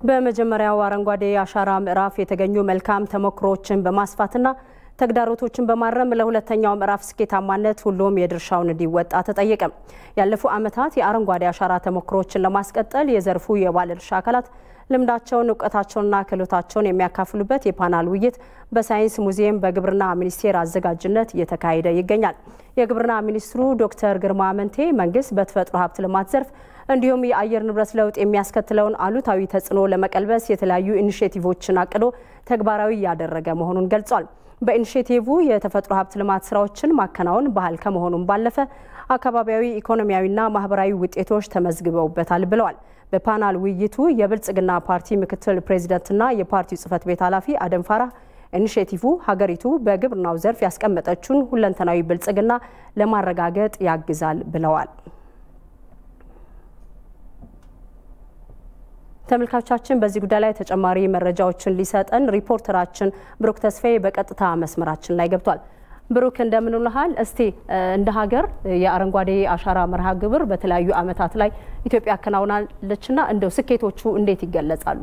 በመጀመሪያው አረንጓዴ አሻራ ምዕራፍ የተገኙ መልካም ተሞክሮዎችን በማስፋትና ተግዳሮቶችን በማረም ለሁለተኛው ምዕራፍ ስኬታማነት ሁሉም የድርሻውን እንዲወጣ ተጠየቀ። ያለፉ ዓመታት የአረንጓዴ አሻራ ተሞክሮዎችን ለማስቀጠል የዘርፉ የባለድርሻ አካላት ልምዳቸውን፣ እውቀታቸውንና ክህሎታቸውን የሚያካፍሉበት የፓናል ውይይት በሳይንስ ሙዚየም በግብርና ሚኒስቴር አዘጋጅነት እየተካሄደ ይገኛል። የግብርና ሚኒስትሩ ዶክተር ግርማ አመንቴ መንግስት በተፈጥሮ ሀብት ልማት ዘርፍ እንዲሁም የአየር ንብረት ለውጥ የሚያስከትለውን አሉታዊ ተጽዕኖ ለመቀልበስ የተለያዩ ኢኒሼቲቮችን አቅዶ ተግባራዊ እያደረገ መሆኑን ገልጿል። በኢኒሼቲቭ የተፈጥሮ ሀብት ልማት ስራዎችን ማከናወን ባህል ከመሆኑም ባለፈ አካባቢያዊ ኢኮኖሚያዊና ማህበራዊ ውጤቶች ተመዝግበውበታል ብለዋል። በፓናል ውይይቱ የብልጽግና ፓርቲ ምክትል ፕሬዚደንትና የፓርቲው ጽህፈት ቤት ኃላፊ አደም ፋራህ ኢኒሼቲቭ ሀገሪቱ በግብርናው ዘርፍ ያስቀመጠችውን ሁለንተናዊ ብልጽግና ለማረጋገጥ ያግዛል ብለዋል። ተመልካቾቻችን በዚህ ጉዳይ ላይ ተጨማሪ መረጃዎችን ሊሰጠን ሪፖርተራችን ብሩክ ተስፋዬ በቀጥታ መስመራችን ላይ ገብቷል። ብሩክ እንደምን ውለሃል? እስቲ እንደ ሀገር የአረንጓዴ አሻራ መርሃ ግብር በተለያዩ ዓመታት ላይ ኢትዮጵያ አከናውናለችና እንደው ስኬቶቹ እንዴት ይገለጻሉ?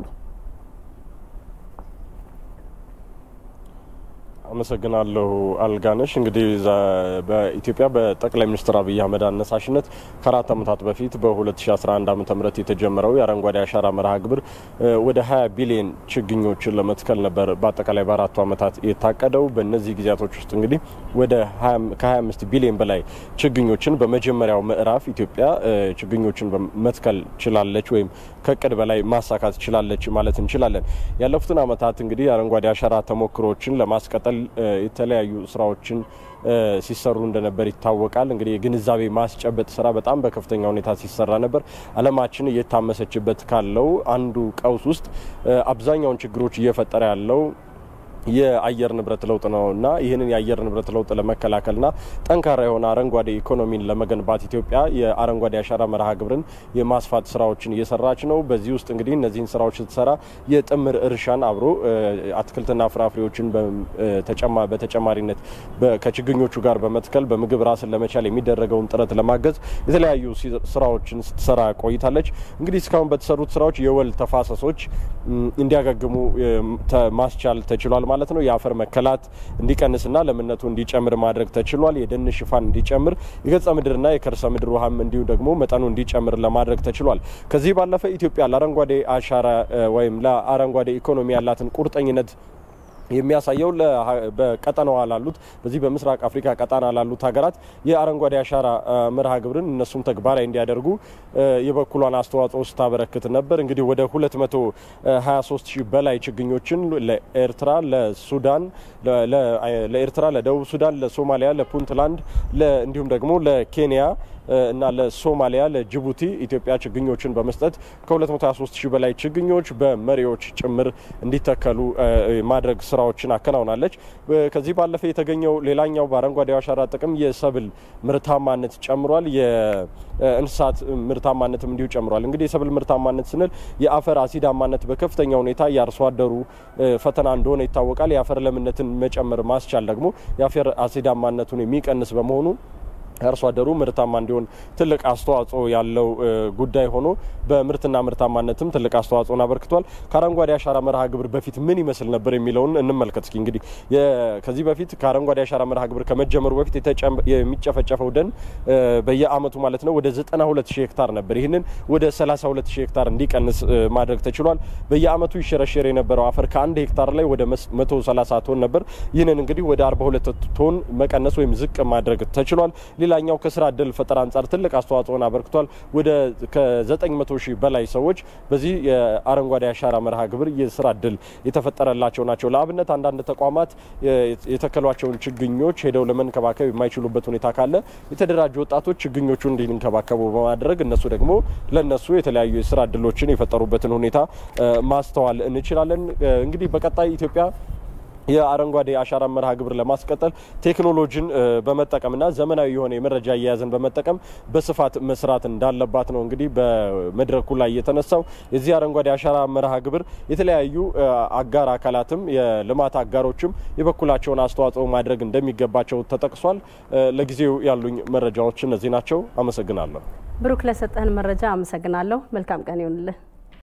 አመሰግናለሁ አልጋነሽ። እንግዲህ በኢትዮጵያ በጠቅላይ ሚኒስትር አብይ አህመድ አነሳሽነት ከአራት ዓመታት በፊት በ2011 ዓ ም የተጀመረው የአረንጓዴ አሻራ መርሃ ግብር ወደ 20 ቢሊዮን ችግኞችን ለመትከል ነበር በአጠቃላይ በአራቱ ዓመታት የታቀደው። በእነዚህ ጊዜያቶች ውስጥ እንግዲህ ወደ ከ25 ቢሊዮን በላይ ችግኞችን በመጀመሪያው ምዕራፍ ኢትዮጵያ ችግኞችን መትከል ችላለች ወይም ከእቅድ በላይ ማሳካት ችላለች ማለት እንችላለን። ያለፉትን ዓመታት እንግዲህ የአረንጓዴ አሻራ ተሞክሮችን ለማስቀጠል የተለያዩ ስራዎችን ሲሰሩ እንደነበር ይታወቃል። እንግዲህ የግንዛቤ ማስጨበጥ ስራ በጣም በከፍተኛ ሁኔታ ሲሰራ ነበር። ዓለማችን እየታመሰችበት ካለው አንዱ ቀውስ ውስጥ አብዛኛውን ችግሮች እየፈጠረ ያለው የአየር ንብረት ለውጥ ነው እና ይህንን የአየር ንብረት ለውጥ ለመከላከልና ጠንካራ የሆነ አረንጓዴ ኢኮኖሚን ለመገንባት ኢትዮጵያ የአረንጓዴ አሻራ መርሃ ግብርን የማስፋት ስራዎችን እየሰራች ነው። በዚህ ውስጥ እንግዲህ እነዚህን ስራዎች ስትሰራ የጥምር እርሻን አብሮ አትክልትና ፍራፍሬዎችን በተጨማሪነት ከችግኞቹ ጋር በመትከል በምግብ ራስን ለመቻል የሚደረገውን ጥረት ለማገዝ የተለያዩ ስራዎችን ስትሰራ ቆይታለች። እንግዲህ እስካሁን በተሰሩት ስራዎች የወል ተፋሰሶች እንዲያገግሙ ማስቻል ተችሏል ማለት ነው። የአፈር መከላት እንዲቀንስና ለምነቱ እንዲጨምር ማድረግ ተችሏል። የደን ሽፋን እንዲጨምር፣ የገጸ ምድርና የከርሰ ምድር ውሃም እንዲሁ ደግሞ መጠኑ እንዲጨምር ለማድረግ ተችሏል። ከዚህ ባለፈ ኢትዮጵያ ለአረንጓዴ አሻራ ወይም ለአረንጓዴ ኢኮኖሚ ያላትን ቁርጠኝነት የሚያሳየው በቀጠናዋ ላሉት በዚህ በምስራቅ አፍሪካ ቀጣና ላሉት ሀገራት የአረንጓዴ አሻራ መርሃ ግብርን እነሱም ተግባራዊ እንዲያደርጉ የበኩሏን አስተዋጽኦ ስታበረክት ነበር። እንግዲህ ወደ 223 ሺህ በላይ ችግኞችን ለኤርትራ፣ ለሱዳን፣ ለኤርትራ፣ ለደቡብ ሱዳን፣ ለሶማሊያ፣ ለፑንትላንድ እንዲሁም ደግሞ ለኬንያ እና ለሶማሊያ ለጅቡቲ ኢትዮጵያ ችግኞችን በመስጠት ከ223 ሺህ በላይ ችግኞች በመሪዎች ጭምር እንዲተከሉ ማድረግ ስራዎችን አከናውናለች። ከዚህ ባለፈ የተገኘው ሌላኛው በአረንጓዴ አሻራ ጥቅም የሰብል ምርታማነት ጨምሯል። የእንስሳት ምርታማነትም እንዲሁ ጨምሯል። እንግዲህ የሰብል ምርታማነት ስንል የአፈር አሲዳማነት በከፍተኛ ሁኔታ የአርሶ አደሩ ፈተና እንደሆነ ይታወቃል። የአፈር ለምነትን መጨመር ማስቻል ደግሞ የአፈር አሲዳማነቱን የሚቀንስ በመሆኑ አርሶ አደሩ ምርታማ እንዲሆን ትልቅ አስተዋጽኦ ያለው ጉዳይ ሆኖ በምርትና ምርታማነትም ትልቅ አስተዋጽኦን አበርክቷል። ከአረንጓዴ አሻራ መርሃ ግብር በፊት ምን ይመስል ነበር የሚለውን እንመልከት እስኪ። እንግዲህ ከዚህ በፊት ከአረንጓዴ አሻራ መርሃ ግብር ከመጀመሩ በፊት የሚጨፈጨፈው ደን በየአመቱ ማለት ነው ወደ 92 ሺህ ሄክታር ነበር። ይህንን ወደ 32 ሺህ ሄክታር እንዲቀንስ ማድረግ ተችሏል። በየአመቱ ይሸረሸር የነበረው አፈር ከአንድ ሄክታር ላይ ወደ 130 ቶን ነበር። ይህንን እንግዲህ ወደ 42 ቶን መቀነስ ወይም ዝቅ ማድረግ ተችሏል። ሌላኛው ከስራ እድል ፈጠራ አንጻር ትልቅ አስተዋጽኦን አበርክቷል። ወደ ከ900 ሺህ በላይ ሰዎች በዚህ የአረንጓዴ አሻራ መርሃ ግብር የስራ እድል የተፈጠረላቸው ናቸው። ለአብነት አንዳንድ ተቋማት የተከሏቸውን ችግኞች ሄደው ለመንከባከብ የማይችሉበት ሁኔታ ካለ የተደራጁ ወጣቶች ችግኞቹን እንዲንከባከቡ በማድረግ እነሱ ደግሞ ለነሱ የተለያዩ የስራ እድሎችን የፈጠሩበትን ሁኔታ ማስተዋል እንችላለን። እንግዲህ በቀጣይ ኢትዮጵያ የአረንጓዴ አሻራ መርሃ ግብር ለማስቀጠል ቴክኖሎጂን በመጠቀምና ዘመናዊ የሆነ የመረጃ አያያዝን በመጠቀም በስፋት መስራት እንዳለባት ነው እንግዲህ በመድረኩ ላይ የተነሳው። የዚህ አረንጓዴ አሻራ መርሃ ግብር የተለያዩ አጋር አካላትም የልማት አጋሮችም የበኩላቸውን አስተዋጽኦ ማድረግ እንደሚገባቸው ተጠቅሷል። ለጊዜው ያሉኝ መረጃዎች እነዚህ ናቸው። አመሰግናለሁ። ብሩክ፣ ለሰጠህን መረጃ አመሰግናለሁ። መልካም ቀን ይሁንልህ።